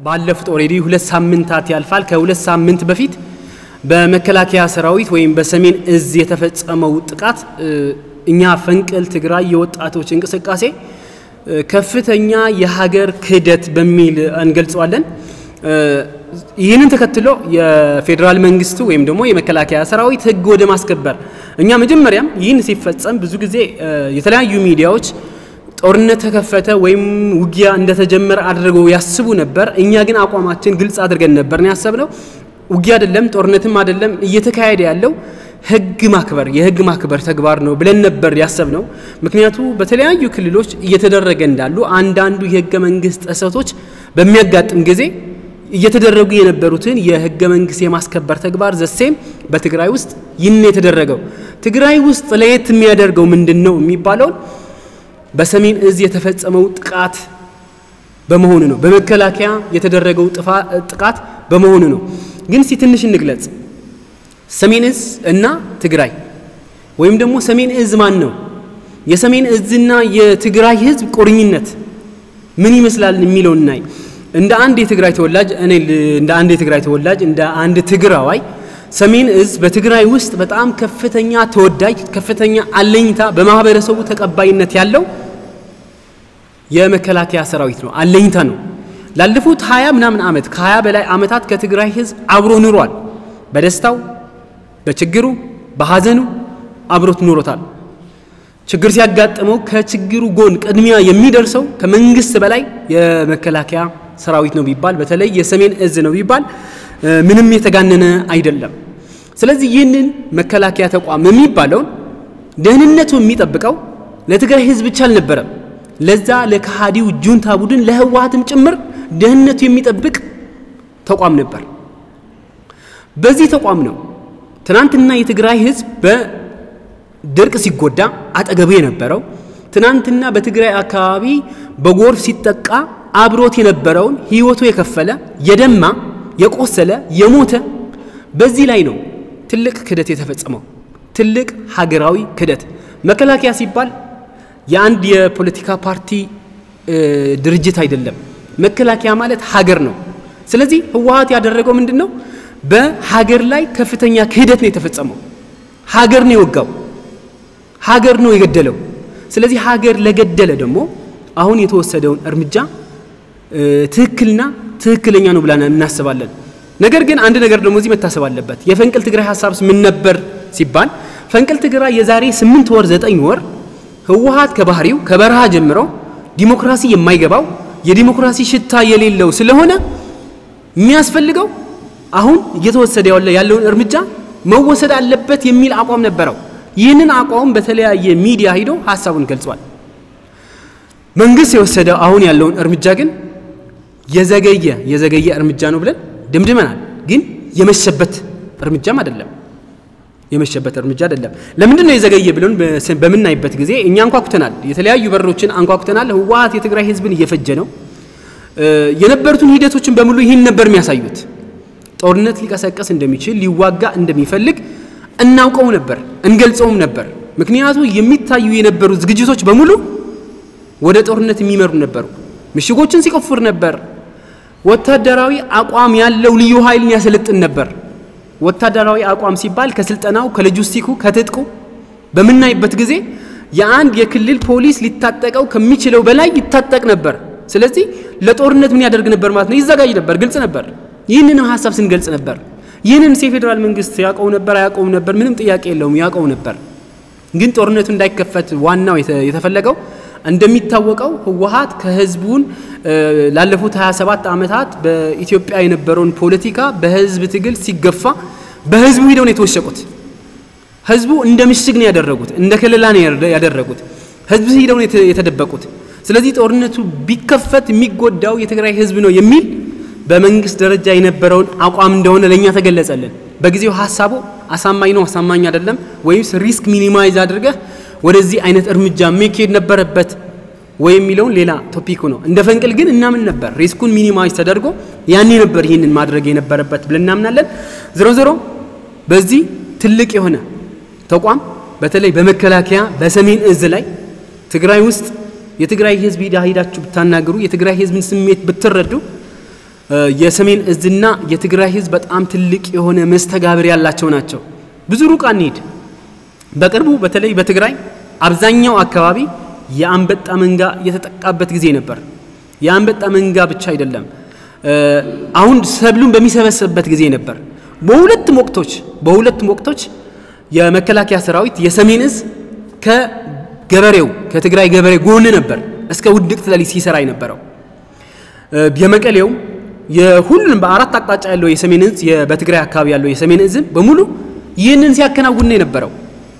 ባለፉት ኦልሬዲ ሁለት ሳምንታት ያልፋል። ከሁለት ሳምንት በፊት በመከላከያ ሰራዊት ወይም በሰሜን እዝ የተፈጸመው ጥቃት እኛ ፈንቅል ትግራይ የወጣቶች እንቅስቃሴ ከፍተኛ የሀገር ክህደት በሚል እንገልጸዋለን። ይህንን ተከትሎ የፌዴራል መንግስቱ ወይም ደግሞ የመከላከያ ሰራዊት ህግ ወደ ማስከበር እኛ መጀመሪያም ይህን ሲፈጸም ብዙ ጊዜ የተለያዩ ሚዲያዎች ጦርነት ተከፈተ ወይም ውጊያ እንደተጀመረ አድርገው ያስቡ ነበር። እኛ ግን አቋማችን ግልጽ አድርገን ነበር ነው ያሰብነው። ውጊያ አይደለም፣ ጦርነትም አይደለም፣ እየተካሄደ ያለው ህግ ማክበር የህግ ማክበር ተግባር ነው ብለን ነበር ያሰብነው። ምክንያቱ በተለያዩ ክልሎች እየተደረገ እንዳሉ አንዳንዱ የህገ መንግስት ጥሰቶች በሚያጋጥም ጊዜ እየተደረጉ የነበሩትን የህገ መንግስት የማስከበር ተግባር ዘሴም በትግራይ ውስጥ ይህን የተደረገው ትግራይ ውስጥ ለየት የሚያደርገው ምንድን ነው የሚባለውን በሰሜን እዝ የተፈጸመው ጥቃት በመሆኑ ነው። በመከላከያ የተደረገው ጥቃት በመሆኑ ነው። ግን እስቲ ትንሽ እንግለጽ። ሰሜን እዝ እና ትግራይ ወይም ደግሞ ሰሜን እዝ ማን ነው? የሰሜን እዝና የትግራይ ህዝብ ቁርኝነት ምን ይመስላል የሚለው እናይ። እንደ አንድ የትግራይ ተወላጅ እኔ እንደ አንድ የትግራይ ተወላጅ እንደ አንድ ትግራዋይ ሰሜን እዝ በትግራይ ውስጥ በጣም ከፍተኛ ተወዳጅ፣ ከፍተኛ አለኝታ፣ በማህበረሰቡ ተቀባይነት ያለው የመከላከያ ሰራዊት ነው። አለኝታ ነው። ላለፉት ሀያ ምናምን ዓመት ከሀያ በላይ ዓመታት ከትግራይ ህዝብ አብሮ ኑሯል። በደስታው፣ በችግሩ፣ በሀዘኑ አብሮት ኑሮታል። ችግር ሲያጋጥመው ከችግሩ ጎን ቅድሚያ የሚደርሰው ከመንግስት በላይ የመከላከያ ሰራዊት ነው ቢባል በተለይ የሰሜን እዝ ነው ቢባል ምንም የተጋነነ አይደለም። ስለዚህ ይህንን መከላከያ ተቋም የሚባለውን ደህንነቱ የሚጠብቀው ለትግራይ ህዝብ ብቻ አልነበረም። ለዛ ለከሃዲው ጁንታ ቡድን ለህወሀትም ጭምር ደህንነቱ የሚጠብቅ ተቋም ነበር። በዚህ ተቋም ነው ትናንትና የትግራይ ህዝብ በድርቅ ሲጎዳ አጠገቡ የነበረው ትናንትና በትግራይ አካባቢ በጎርፍ ሲጠቃ አብሮት የነበረውን ህይወቱ የከፈለ የደማ የቆሰለ የሞተ በዚህ ላይ ነው ትልቅ ክደት የተፈጸመው። ትልቅ ሀገራዊ ክደት። መከላከያ ሲባል የአንድ የፖለቲካ ፓርቲ ድርጅት አይደለም። መከላከያ ማለት ሀገር ነው። ስለዚህ ህወሀት ያደረገው ምንድን ነው? በሀገር ላይ ከፍተኛ ክህደት ነው የተፈጸመው። ሀገር ነው የወጋው፣ ሀገር ነው የገደለው። ስለዚህ ሀገር ለገደለ ደግሞ አሁን የተወሰደውን እርምጃ ትክክልና ትክክለኛ ነው ብለን እናስባለን። ነገር ግን አንድ ነገር ደግሞ እዚህ መታሰብ አለበት። የፈንቅል ትግራይ ሀሳብስ ምን ነበር ሲባል ፈንቅል ትግራይ የዛሬ ስምንት ወር ዘጠኝ ወር ህወሀት ከባህሪው ከበረሃ ጀምሮ ዲሞክራሲ የማይገባው የዲሞክራሲ ሽታ የሌለው ስለሆነ የሚያስፈልገው አሁን እየተወሰደ ያለውን እርምጃ መወሰድ አለበት የሚል አቋም ነበረው። ይህንን አቋም በተለያየ ሚዲያ ሂዶ ሀሳቡን ገልጿል። መንግስት የወሰደው አሁን ያለውን እርምጃ ግን የዘገየ የዘገየ እርምጃ ነው ብለን ደምድመናል። ግን የመሸበት እርምጃም አይደለም። የመሸበት እርምጃ አይደለም። ለምንድን ነው የዘገየ ብለን በምናይበት ጊዜ እኛ አንኳኩተናል፣ የተለያዩ በሮችን አንኳኩተናል። ህወሀት የትግራይ ህዝብን እየፈጀ ነው። የነበሩትን ሂደቶችን በሙሉ ይህን ነበር የሚያሳዩት። ጦርነት ሊቀሰቀስ እንደሚችል ሊዋጋ እንደሚፈልግ እናውቀው ነበር፣ እንገልጸውም ነበር። ምክንያቱ የሚታዩ የነበሩ ዝግጅቶች በሙሉ ወደ ጦርነት የሚመሩ ነበሩ። ምሽጎችን ሲቆፍር ነበር። ወታደራዊ አቋም ያለው ልዩ ኃይልን ያሰለጥን ነበር። ወታደራዊ አቋም ሲባል ከስልጠናው፣ ከሎጂስቲኩ፣ ከትጥቁ በምናይበት ጊዜ የአንድ የክልል ፖሊስ ሊታጠቀው ከሚችለው በላይ ይታጠቅ ነበር። ስለዚህ ለጦርነት ምን ያደርግ ነበር ማለት ነው? ይዘጋጅ ነበር። ግልጽ ነበር። ይህንንም ሀሳብ ስንገልጽ ነበር። ይህንን የፌዴራል መንግስት ያውቀው ነበር አያውቀውም ነበር? ምንም ጥያቄ የለውም፣ ያውቀው ነበር። ግን ጦርነቱ እንዳይከፈት ዋናው የተፈለገው እንደሚታወቀው ህወሀት ከህዝቡን ላለፉት 27 ዓመታት በኢትዮጵያ የነበረውን ፖለቲካ በህዝብ ትግል ሲገፋ በህዝቡ ሂደው ነው የተወሸቁት። ህዝቡ እንደ ምሽግ ነው ያደረጉት፣ እንደ ከለላ ነው ያደረጉት። ህዝብ ሂደው ነው የተደበቁት። ስለዚህ ጦርነቱ ቢከፈት የሚጎዳው የትግራይ ህዝብ ነው የሚል በመንግስት ደረጃ የነበረውን አቋም እንደሆነ ለእኛ ተገለጸልን። በጊዜው ሀሳቡ አሳማኝ ነው አሳማኝ አይደለም፣ ወይስ ሪስክ ሚኒማይዝ አድርገህ ወደዚህ አይነት እርምጃ መካሄድ ነበረበት ወይ የሚለውን ሌላ ቶፒኩ ነው። እንደ ፈንቅል ግን እናምን ነበር ሪስኩን ሚኒማይዝ ተደርጎ ያኔ ነበር ይህንን ማድረግ የነበረበት ብለን እናምናለን። ዝሮ ዝሮ በዚህ ትልቅ የሆነ ተቋም በተለይ በመከላከያ በሰሜን እዝ ላይ ትግራይ ውስጥ የትግራይ ህዝብ ሂዳ ሂዳችሁ ብታናግሩ የትግራይ ህዝብን ስሜት ብትረዱ የሰሜን እዝና የትግራይ ህዝብ በጣም ትልቅ የሆነ መስተጋብር ያላቸው ናቸው። ብዙ ሩቅ አንሄድ። በቅርቡ በተለይ በትግራይ አብዛኛው አካባቢ የአንበጣ መንጋ የተጠቃበት ጊዜ ነበር። የአንበጣ መንጋ ብቻ አይደለም፣ አሁን ሰብሉን በሚሰበሰብበት ጊዜ ነበር። በሁለቱም ወቅቶች በሁለቱም ወቅቶች የመከላከያ ሰራዊት የሰሜን እዝ ከገበሬው ከትግራይ ገበሬ ጎን ነበር እስከ ውድቅት ሌሊት ሲሰራ የነበረው። የመቀሌው የሁሉንም በአራት አቅጣጫ ያለው የሰሜን እዝ በትግራይ አካባቢ ያለው የሰሜን እዝ በሙሉ ይህንን ሲያከናውን ነው የነበረው።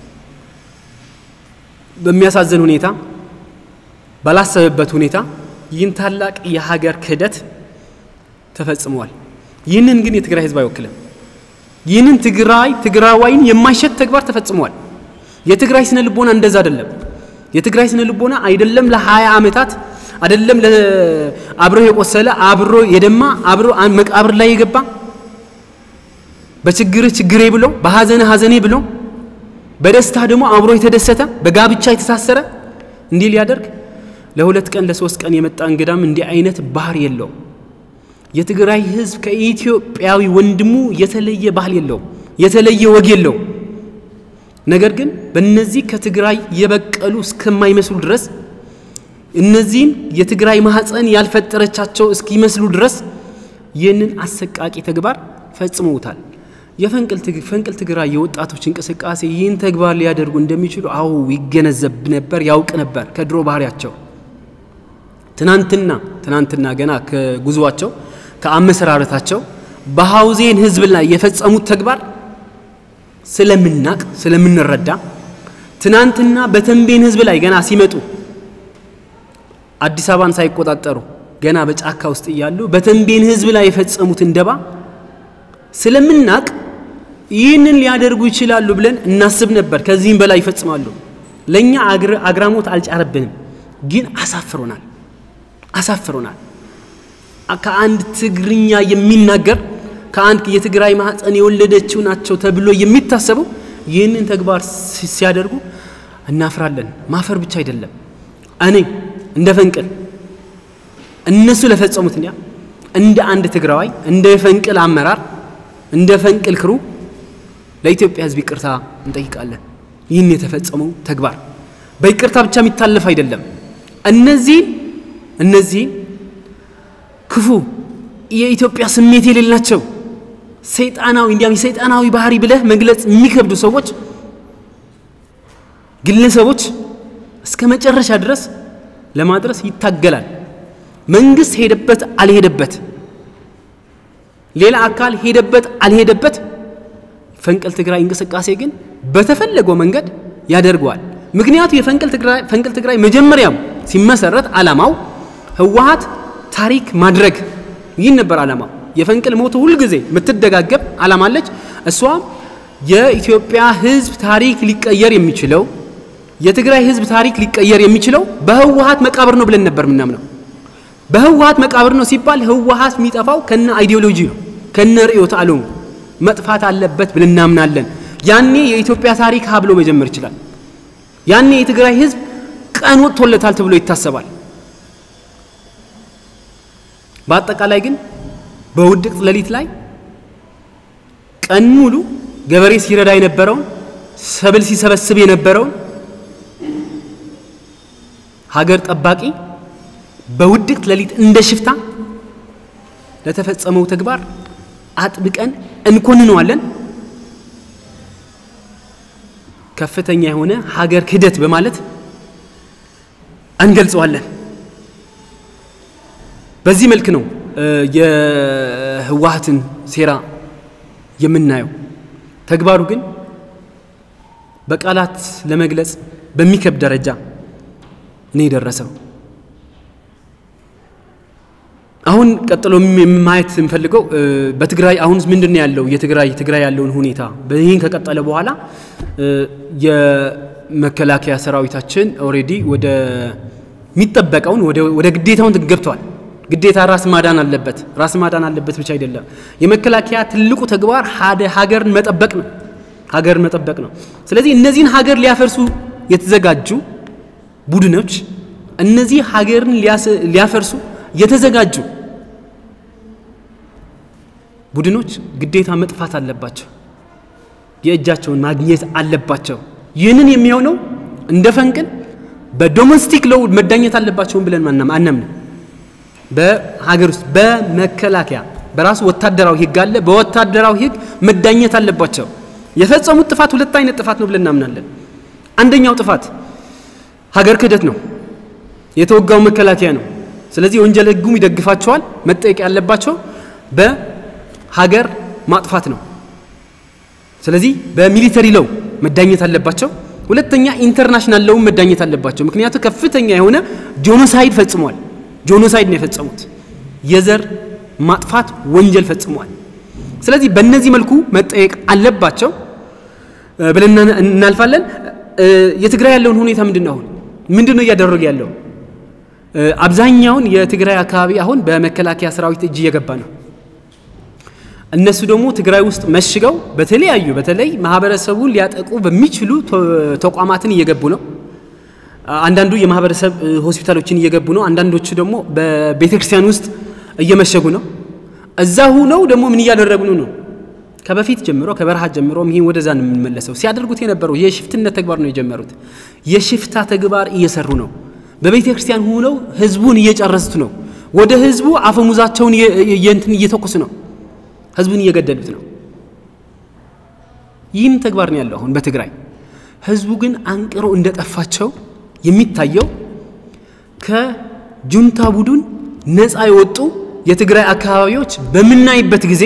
በሚያሳዝን ሁኔታ ባላሰበበት ሁኔታ ይህን ታላቅ የሀገር ክህደት ተፈጽሟል። ይህንን ግን የትግራይ ህዝብ አይወክልም። ይህንን ትግራይ ትግራዋይን የማይሸት ተግባር ተፈጽሟል። የትግራይ ስነ ልቦና እንደዛ አይደለም። የትግራይ ስነ ልቦና አይደለም ለሀያ ዓመታት አይደለም አብሮ የቆሰለ አብሮ የደማ አብሮ መቃብር ላይ የገባ በችግርህ ችግሬ ብሎ በሐዘንህ ሐዘኔ ብሎ በደስታ ደግሞ አብሮ የተደሰተ በጋብቻ የተሳሰረ እንዲህ ሊያደርግ ለሁለት ቀን ለሶስት ቀን የመጣ እንግዳም እንዲህ አይነት ባህር የለውም። የትግራይ ህዝብ ከኢትዮጵያዊ ወንድሙ የተለየ ባህል የለውም፣ የተለየ ወግ የለውም። ነገር ግን በእነዚህ ከትግራይ የበቀሉ እስከማይመስሉ ድረስ እነዚህን የትግራይ ማህፀን ያልፈጠረቻቸው እስኪመስሉ ድረስ ይህንን አሰቃቂ ተግባር ፈጽመውታል። የፈንቅል ትግራይ የወጣቶች እንቅስቃሴ ይህን ተግባር ሊያደርጉ እንደሚችሉ አዎ ይገነዘብ ነበር፣ ያውቅ ነበር ከድሮ ባህሪያቸው። ትናንትና ትናንትና ገና ከጉዟቸው ከአመሰራረታቸው በሐውዜን ህዝብ ላይ የፈጸሙት ተግባር ስለምናቅ ስለምንረዳ ትናንትና በተንቤን ህዝብ ላይ ገና ሲመጡ አዲስ አበባን ሳይቆጣጠሩ ገና በጫካ ውስጥ እያሉ በተንቤን ህዝብ ላይ የፈጸሙትን ደባ ስለምናቅ ይህንን ሊያደርጉ ይችላሉ ብለን እናስብ ነበር። ከዚህም በላይ ይፈጽማሉ። ለእኛ አግራሞት አልጫረብንም፣ ግን አሳፍሮናል አሳፍሮናል። ከአንድ ትግርኛ የሚናገር ከአንድ የትግራይ ማህፀን የወለደችው ናቸው ተብሎ የሚታሰቡ ይህንን ተግባር ሲያደርጉ እናፍራለን። ማፈር ብቻ አይደለም እኔ እንደ ፈንቅል እነሱ ለፈጸሙት እንዲያ እንደ አንድ ትግራዋይ እንደ ፈንቅል አመራር እንደ ፈንቅል ክሩ ለኢትዮጵያ ሕዝብ ይቅርታ እንጠይቃለን። ይህን የተፈጸመው ተግባር በይቅርታ ብቻ የሚታለፍ አይደለም። እነዚህ እነዚህ ክፉ የኢትዮጵያ ስሜት የሌላቸው ሰይጣናዊ እንዲያም የሰይጣናዊ ባህሪ ብለህ መግለጽ የሚከብዱ ሰዎች ግለሰቦች እስከ መጨረሻ ድረስ ለማድረስ ይታገላል። መንግስት ሄደበት አልሄደበት፣ ሌላ አካል ሄደበት አልሄደበት፣ ፈንቅል ትግራይ እንቅስቃሴ ግን በተፈለገው መንገድ ያደርገዋል። ምክንያቱ የፈንቅል ትግራይ መጀመሪያም ሲመሰረት ዓላማው ህወሀት ታሪክ ማድረግ ይህን ነበር ዓላማው። የፈንቅል ሞት ሁልጊዜ የምትደጋገብ ዓላማ አለች። እሷም የኢትዮጵያ ህዝብ ታሪክ ሊቀየር የሚችለው የትግራይ ህዝብ ታሪክ ሊቀየር የሚችለው በህወሀት መቃብር ነው ብለን ነበር ምናምነው። በህወሀት መቃብር ነው ሲባል ህወሀት የሚጠፋው ከነ አይዲዮሎጂ ነው ከነ ርዕዮተ ዓለሙ መጥፋት አለበት ብለን እናምናለን። ያኔ የኢትዮጵያ ታሪክ ሀ ብሎ መጀመር ይችላል። ያኔ የትግራይ ህዝብ ቀን ወጥቶለታል ተብሎ ይታሰባል። በአጠቃላይ ግን በውድቅት ሌሊት ላይ ቀን ሙሉ ገበሬ ሲረዳ የነበረውን ሰብል ሲሰበስብ የነበረውን ሀገር ጠባቂ በውድቅት ሌሊት እንደ ሽፍታ ለተፈጸመው ተግባር አጥብቀን እንኮንነዋለን። ከፍተኛ የሆነ ሀገር ክህደት በማለት እንገልጸዋለን። በዚህ መልክ ነው የህወሀትን ሴራ የምናየው። ተግባሩ ግን በቃላት ለመግለጽ በሚከብድ ደረጃ ነው የደረሰው። አሁን ቀጥሎ ማየት የምፈልገው በትግራይ አሁን ምንድን ነው ያለው የትግራይ ትግራይ ያለውን ሁኔታ ይህን ከቀጠለ በኋላ የመከላከያ ሰራዊታችን ኦልሬዲ ወደ የሚጠበቀውን ወደ ግዴታውን ገብተዋል። ግዴታ ራስ ማዳን አለበት። ራስ ማዳን አለበት ብቻ አይደለም። የመከላከያ ትልቁ ተግባር ሀገርን መጠበቅ ነው። ሀገርን መጠበቅ ነው። ስለዚህ እነዚህን ሀገር ሊያፈርሱ የተዘጋጁ ቡድኖች እነዚህ ሀገርን ሊያፈርሱ የተዘጋጁ ቡድኖች ግዴታ መጥፋት አለባቸው። የእጃቸውን ማግኘት አለባቸው። ይህንን የሚሆነው እንደ ፈንቅል በዶሜስቲክ ሎው መዳኘት አለባቸውን ብለን አናምንም። በሀገር ውስጥ በመከላከያ በራሱ ወታደራዊ ህግ አለ። በወታደራዊ ህግ መዳኘት አለባቸው። የፈጸሙት ጥፋት ሁለት አይነት ጥፋት ነው ብለን እናምናለን። አንደኛው ጥፋት ሀገር ክህደት ነው፣ የተወጋው መከላከያ ነው። ስለዚህ የወንጀል ህጉም ይደግፋቸዋል። መጠየቅ ያለባቸው በሀገር ማጥፋት ነው። ስለዚህ በሚሊተሪ ለው መዳኘት አለባቸው። ሁለተኛ ኢንተርናሽናል ለውም መዳኘት አለባቸው። ምክንያቱም ከፍተኛ የሆነ ጆኖሳይድ ፈጽሟል። ጆኖሳይድ ነው የፈጸሙት፣ የዘር ማጥፋት ወንጀል ፈጽሟል። ስለዚህ በእነዚህ መልኩ መጠየቅ አለባቸው ብለን እናልፋለን። የትግራይ ያለውን ሁኔታ ምንድን ነው? አሁን ምንድን ነው እያደረገ ያለው? አብዛኛውን የትግራይ አካባቢ አሁን በመከላከያ ሰራዊት እጅ እየገባ ነው። እነሱ ደግሞ ትግራይ ውስጥ መሽገው በተለያዩ በተለይ ማህበረሰቡን ሊያጠቁ በሚችሉ ተቋማትን እየገቡ ነው። አንዳንዱ የማህበረሰብ ሆስፒታሎችን እየገቡ ነው። አንዳንዶቹ ደግሞ በቤተ ክርስቲያን ውስጥ እየመሸጉ ነው። እዛ ሁነው ደግሞ ምን እያደረጉ ነው? ከበፊት ጀምሮ ከበረሃ ጀምሮ ይህን ወደዛ ነው የምንመለሰው። ሲያደርጉት የነበረው የሽፍትነት ተግባር ነው የጀመሩት። የሽፍታ ተግባር እየሰሩ ነው። በቤተ ክርስቲያን ሁነው ህዝቡን እየጨረሱት ነው። ወደ ህዝቡ አፈሙዛቸውን እንትን እየተኩስ ነው። ህዝቡን እየገደሉት ነው። ይህም ተግባር ነው ያለው አሁን በትግራይ። ህዝቡ ግን አንቅሮ እንደጠፋቸው የሚታየው ከጁንታ ቡድን ነፃ የወጡ የትግራይ አካባቢዎች በምናይበት ጊዜ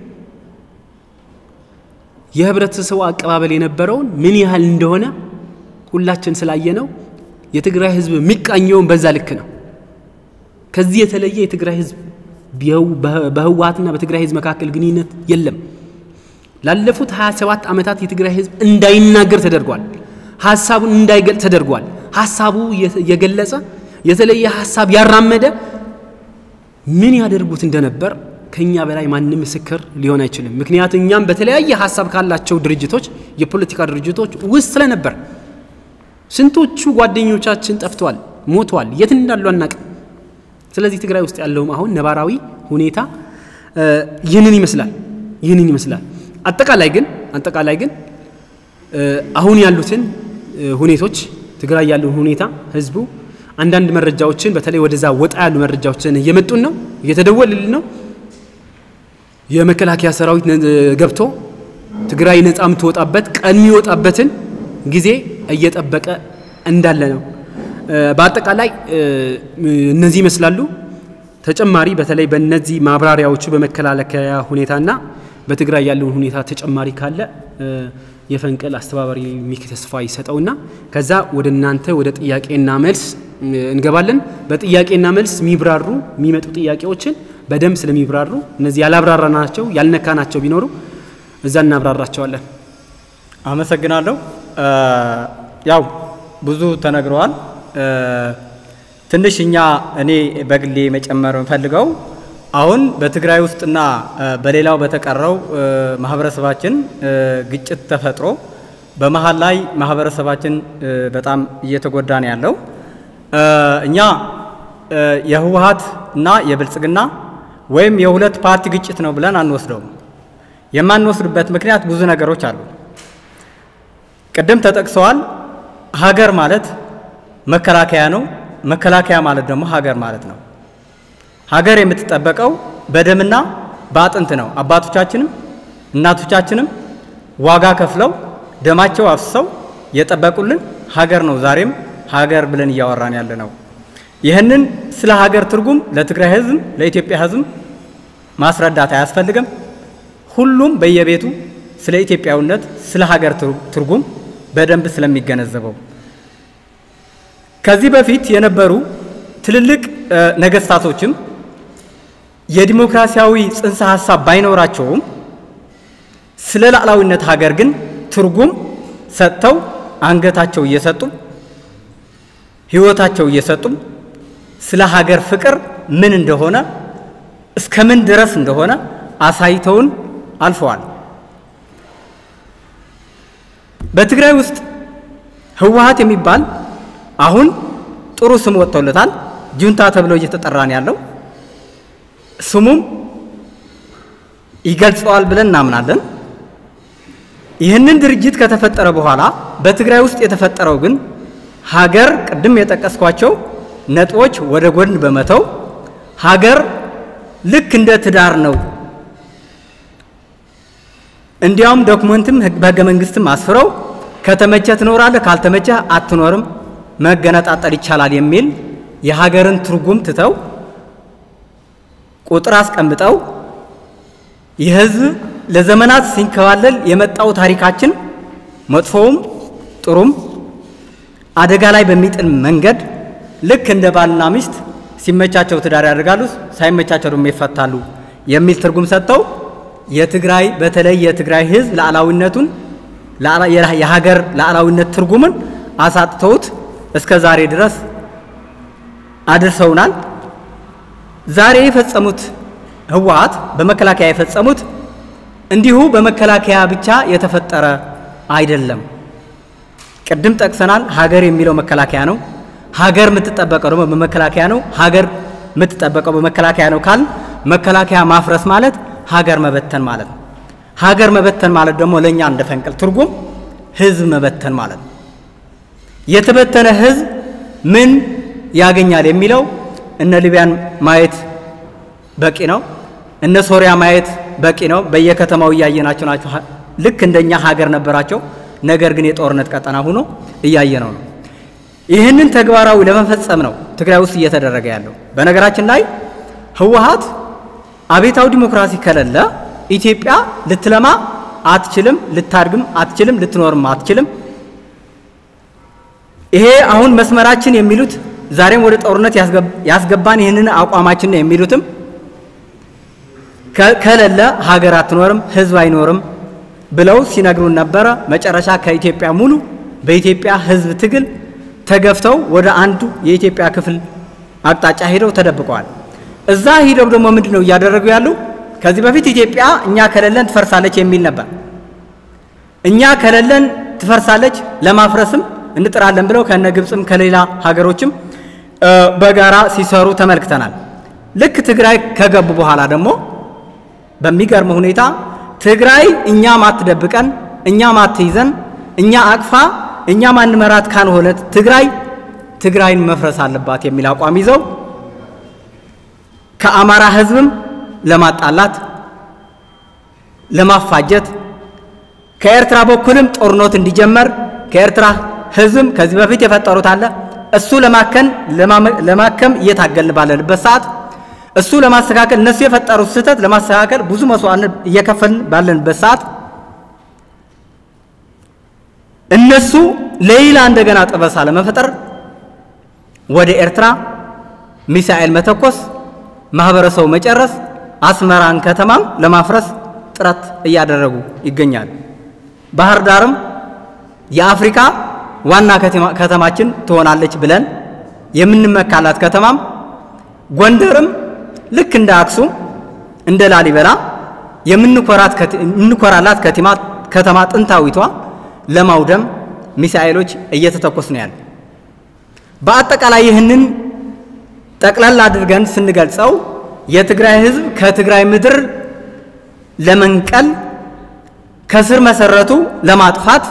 የህብረተሰቡ አቀባበል የነበረውን ምን ያህል እንደሆነ ሁላችን ስላየነው የትግራይ ህዝብ የሚቃኘውን በዛ ልክ ነው። ከዚህ የተለየ የትግራይ ህዝብ በህወሀትና በትግራይ ህዝብ መካከል ግንኙነት የለም። ላለፉት 27 ዓመታት የትግራይ ህዝብ እንዳይናገር ተደርጓል። ሀሳቡን እንዳይገልጽ ተደርጓል። ሀሳቡ የገለጸ የተለየ ሀሳብ ያራመደ ምን ያደርጉት እንደነበር ከኛ በላይ ማንም ምስክር ሊሆን አይችልም። ምክንያቱም እኛም በተለያየ ሀሳብ ካላቸው ድርጅቶች የፖለቲካ ድርጅቶች ውስጥ ስለነበር ስንቶቹ ጓደኞቻችን ጠፍተዋል፣ ሞተዋል፣ የት እንዳሉ አናቅም። ስለዚህ ትግራይ ውስጥ ያለውም አሁን ነባራዊ ሁኔታ ይህንን ይመስላል ይህንን ይመስላል። አጠቃላይ ግን አጠቃላይ ግን አሁን ያሉትን ሁኔቶች ትግራይ ያለውን ሁኔታ ህዝቡ አንዳንድ መረጃዎችን በተለይ ወደዛ ወጣ ያሉ መረጃዎችን እየመጡን ነው፣ እየተደወልልን ነው። የመከላከያ ሰራዊት ገብቶ ትግራይ ነፃ የምትወጣበት ቀን የሚወጣበትን ጊዜ እየጠበቀ እንዳለ ነው። በአጠቃላይ እነዚህ ይመስላሉ። ተጨማሪ በተለይ በእነዚህ ማብራሪያዎቹ በመከላከያ ሁኔታና በትግራይ ያለውን ሁኔታ ተጨማሪ ካለ የፈንቅል አስተባባሪ ሚክ ተስፋ ይሰጠውና ከዛ ወደ እናንተ ወደ ጥያቄና መልስ እንገባለን። በጥያቄና መልስ የሚብራሩ የሚመጡ ጥያቄዎችን በደንብ ስለሚብራሩ እነዚህ ያላብራራናቸው ያልነካናቸው ቢኖሩ እዛ እናብራራቸዋለን። አመሰግናለሁ። ያው ብዙ ተነግረዋል። ትንሽ እኛ እኔ በግሌ መጨመር የምፈልገው አሁን በትግራይ ውስጥና በሌላው በተቀረው ማህበረሰባችን ግጭት ተፈጥሮ በመሀል ላይ ማህበረሰባችን በጣም እየተጎዳ ነው ያለው። እኛ የህወሀት እና የብልጽግና ወይም የሁለት ፓርቲ ግጭት ነው ብለን አንወስደውም። የማንወስድበት ምክንያት ብዙ ነገሮች አሉ። ቅድም ተጠቅሰዋል። ሀገር ማለት መከላከያ ነው። መከላከያ ማለት ደግሞ ሀገር ማለት ነው። ሀገር የምትጠበቀው በደምና በአጥንት ነው። አባቶቻችንም እናቶቻችንም ዋጋ ከፍለው ደማቸው አፍስሰው የጠበቁልን ሀገር ነው። ዛሬም ሀገር ብለን እያወራን ያለ ነው። ይህንን ስለ ሀገር ትርጉም ለትግራይ ህዝብ፣ ለኢትዮጵያ ህዝብ ማስረዳት አያስፈልግም። ሁሉም በየቤቱ ስለ ኢትዮጵያዊነት፣ ስለ ሀገር ትርጉም በደንብ ስለሚገነዘበው ከዚህ በፊት የነበሩ ትልልቅ ነገስታቶችም የዲሞክራሲያዊ ጽንሰ ሀሳብ ባይኖራቸውም ስለ ሉዓላዊነት ሀገር ግን ትርጉም ሰጥተው አንገታቸው እየሰጡ ህይወታቸው እየሰጡ ስለ ሀገር ፍቅር ምን እንደሆነ እስከ ምን ድረስ እንደሆነ አሳይተውን አልፈዋል። በትግራይ ውስጥ ህወሀት የሚባል አሁን ጥሩ ስም ወጥቶለታል። ጁንታ ተብሎ እየተጠራ ነው ያለው። ስሙም ይገልጸዋል ብለን እናምናለን። ይህንን ድርጅት ከተፈጠረ በኋላ በትግራይ ውስጥ የተፈጠረው ግን ሀገር ቅድም የጠቀስኳቸው ነጥቦች ወደ ጎን በመተው ሀገር ልክ እንደ ትዳር ነው። እንዲያውም ዶክመንትም በህገ መንግስትም አስፍረው ከተመቸ ትኖራለህ፣ ካልተመቸ አትኖርም፣ መገነጣጠል ይቻላል የሚል የሀገርን ትርጉም ትተው ቁጥር አስቀምጠው የህዝብ ለዘመናት ሲንከባለል የመጣው ታሪካችን መጥፎውም ጥሩም አደጋ ላይ በሚጥል መንገድ ልክ እንደ ባልና ሚስት ሲመቻቸው ትዳር ያደርጋሉ፣ ሳይመቻቸው ደግሞ ይፈታሉ የሚል ትርጉም ሰጥተው የትግራይ በተለይ የትግራይ ህዝብ ሉዓላዊነቱን የሀገር ሉዓላዊነት ትርጉምን አሳጥተውት እስከ ዛሬ ድረስ አድርሰውናል። ዛሬ የፈጸሙት ህወሓት በመከላከያ የፈጸሙት እንዲሁ በመከላከያ ብቻ የተፈጠረ አይደለም። ቅድም ጠቅሰናል። ሀገር የሚለው መከላከያ ነው። ሀገር የምትጠበቀው ደግሞ በመከላከያ ነው። ሀገር የምትጠበቀው በመከላከያ ነው ካል መከላከያ ማፍረስ ማለት ሀገር መበተን ማለት ነው። ሀገር መበተን ማለት ደግሞ ለእኛ እንደ ፈንቅል ትርጉም ህዝብ መበተን ማለት ነው። የተበተነ ህዝብ ምን ያገኛል የሚለው እነ ሊቢያን ማየት በቂ ነው። እነ ሶሪያ ማየት በቂ ነው። በየከተማው እያየናቸው ናቸው። ልክ እንደኛ ሀገር ነበራቸው። ነገር ግን የጦርነት ቀጠና ሆኖ እያየነው ነው። ይህንን ተግባራዊ ለመፈጸም ነው ትግራይ ውስጥ እየተደረገ ያለው። በነገራችን ላይ ህወሓት አቤታዊ ዲሞክራሲ ከሌለ ኢትዮጵያ ልትለማ አትችልም፣ ልታድግም አትችልም፣ ልትኖርም አትችልም። ይሄ አሁን መስመራችን የሚሉት ዛሬም ወደ ጦርነት ያስገባን ይህንን አቋማችን ነው የሚሉትም ከሌለ ሀገር አትኖርም፣ ህዝብ አይኖርም ብለው ሲነግሩን ነበረ። መጨረሻ ከኢትዮጵያ ሙሉ በኢትዮጵያ ህዝብ ትግል ተገፍተው ወደ አንዱ የኢትዮጵያ ክፍል አቅጣጫ ሄደው ተደብቀዋል። እዛ ሂደው ደግሞ ምንድን ነው እያደረጉ ያሉ? ከዚህ በፊት ኢትዮጵያ እኛ ከሌለን ትፈርሳለች የሚል ነበር። እኛ ከሌለን ትፈርሳለች ለማፍረስም እንጥራለን ብለው ከነ ግብፅም ከሌላ ሀገሮችም በጋራ ሲሰሩ ተመልክተናል። ልክ ትግራይ ከገቡ በኋላ ደግሞ በሚገርም ሁኔታ ትግራይ እኛ ማትደብቀን እኛ ማትይዘን እኛ አቅፋ እኛ ማንመራት ካልሆነት ትግራይ ትግራይን መፍረስ አለባት የሚል አቋም ይዘው ከአማራ ህዝብም ለማጣላት ለማፋጀት ከኤርትራ በኩልም ጦርነት እንዲጀመር ከኤርትራ ህዝብም ከዚህ በፊት የፈጠሩት አለ እሱ ለማከን ለማከም እየታገልን ባለንበት ሰዓት እሱ ለማስተካከል እነሱ የፈጠሩት ስህተት ለማስተካከል ብዙ መስዋዕትነት እየከፈልን ባለንበት ሰዓት እነሱ ሌላ እንደገና ጠበሳ ለመፈጠር ወደ ኤርትራ ሚሳኤል መተኮስ፣ ማህበረሰቡ መጨረስ፣ አስመራን ከተማም ለማፍረስ ጥረት እያደረጉ ይገኛሉ። ባህር ዳርም የአፍሪካ ዋና ከተማችን ትሆናለች ብለን የምንመካላት ከተማም ጎንደርም ልክ እንደ አክሱም እንደ ላሊበላ የምንኮራላት ከተማ ጥንታዊቷ ለማውደም ሚሳኤሎች እየተተኮስ ነው ያለ። በአጠቃላይ ይህንን ጠቅላላ አድርገን ስንገልጸው የትግራይ ህዝብ ከትግራይ ምድር ለመንቀል ከስር መሰረቱ ለማጥፋት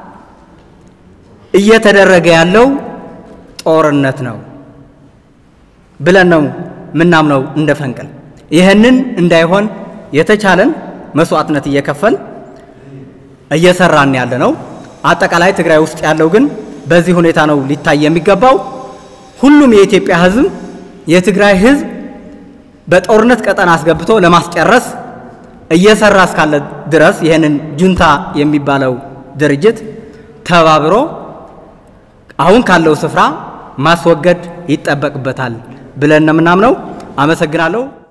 እየተደረገ ያለው ጦርነት ነው ብለን ነው ምናምነው እንደ ፈንቅል። ይህንን እንዳይሆን የተቻለን መስዋዕትነት እየከፈል እየሰራን ያለ ነው። አጠቃላይ ትግራይ ውስጥ ያለው ግን በዚህ ሁኔታ ነው ሊታይ የሚገባው። ሁሉም የኢትዮጵያ ህዝብ የትግራይ ህዝብ በጦርነት ቀጠና አስገብቶ ለማስጨረስ እየሰራ እስካለ ድረስ ይህንን ጁንታ የሚባለው ድርጅት ተባብሮ አሁን ካለው ስፍራ ማስወገድ ይጠበቅበታል ብለን ነው የምናምነው። አመሰግናለሁ።